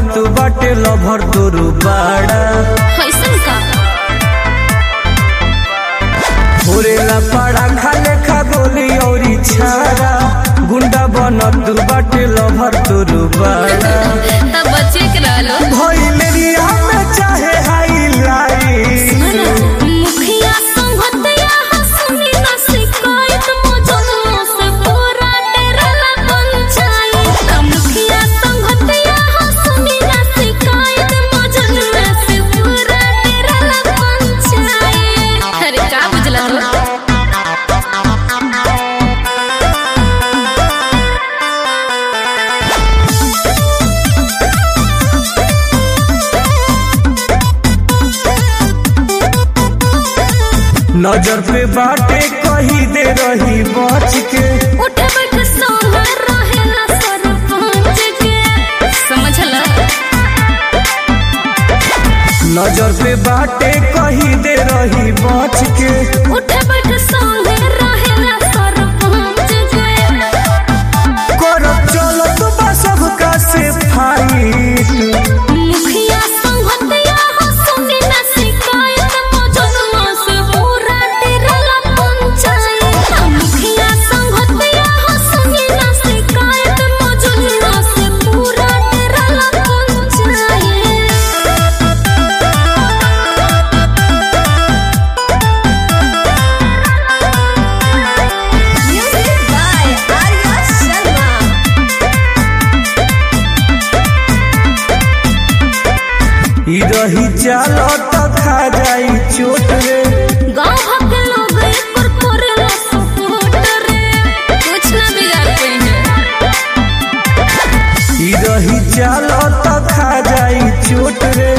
बनत बाटे लभर तोरू बाड़ा कैसन का भोरेला पाड़ा खाले खा गोली औरी छाड़ा गुंडा बनत बाटे लभर तोरू बाड़ा तब बच्चे के रहलो भइलेरिया में चाहे हाईलाइट मुखिया संगतया हंसनी न शिकायत मौजूद से पूरा डेरला पंचायत मुखिया संगतया हंसनी न शिकायत मौजूद से पूरा डेरला पंचायत अरे का बुझला तो नजर पे बाटे कही दे रही बच के उठ बैठ सोहर रहेला सरपंच के समझला नजर पे बाटे कही दे रही बच के उठ बैठ सोहर रहेला सरपंच के करब चलत बा सबका से फाइट मुखिया संगतया हंसनी न शिकायत मौजूद से पूरा डेरला पंचायत मुखिया संगतया हंसनी न शिकायत मौजूद से पूरा डेरला panchayat Music by Arya Sharma. ई रही चलत खा जाई चोट रे गाँव भर के लोग एकर करेला सपोर्ट रे कुछ ना बिगाड़ पाइने ई रही चलत खा जाई चोट रे